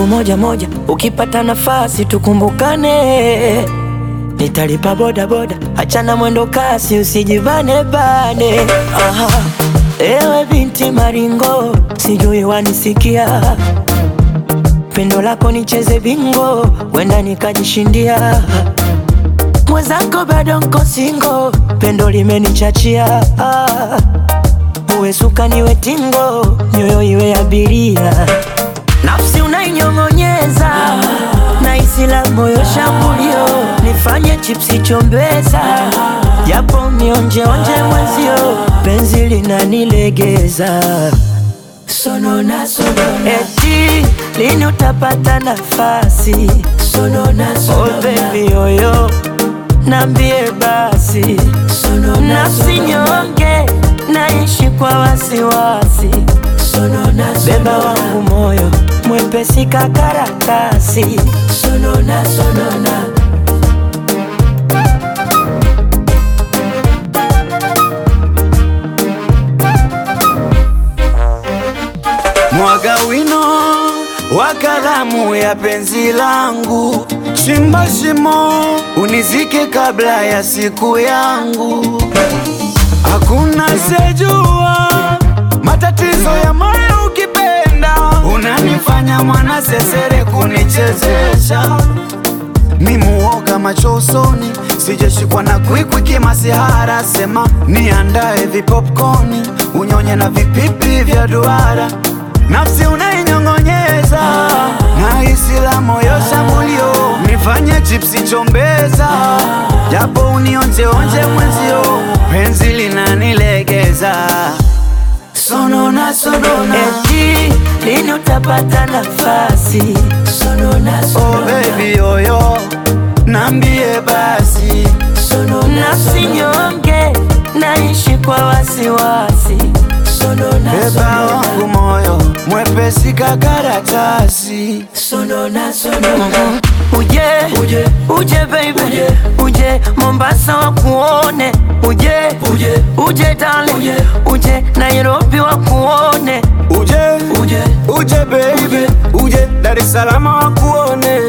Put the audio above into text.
siku moja moja, ukipata nafasi tukumbukane. Nitalipa boda boda, achana mwendo kasi, usijibane bane. Aha, ewe binti maringo, sijui wanisikia pendo lako nicheze bingo, wenda nikajishindia. Mwenzako bado nko singo, pendo limenichachia. Ah, uwe suka niwe tingo, nyoyo iwe abiria, nafsi unainyong'onyeza na isi la moyo shambulio, nifanye chipsi chombeza, japo mionjeonje mwenzio, penzi linanilegeza sonona sonona, eti lini utapata nafasi sonona sonona, oh baby yoyo nambie basi sonona, nafsi nyonge naishi kwa wasiwasi sonona, beba wangu moyo mwepesi kakaratasi sonona sonona Mwaga wino wa kalamu ya penzi langu, chimba shimo unizike kabla ya siku yangu. Hakuna sejua matatizo ya moyo, ukipenda unanifanya mwana sesere kunichezesha mi muoga macho usoni, sijashikwa na kwikwi kimasihara. Sema niandae vipopcorni, unyonye na vipipi vya duara, nafsi unainyong'onyeza na hisi la moyo shambulio, nifanye chipsi chombeza, japo unionjeonje mwenzio, penzi linanilegeza sonona sonona, eti lini utapata nafasi sonona oh sonona baby yoyo, nambie basi nafsi nyonge naishi kwa wasiwasi sonona Beba sonona wangu moyo mwepesi kakaratasi sonona sonona uje uje uje baby uje uje Mombasa wakuone uje uje uje darling uje uje Nairobi wakuone uje uje uje baby uje Dar es Salaam wakuone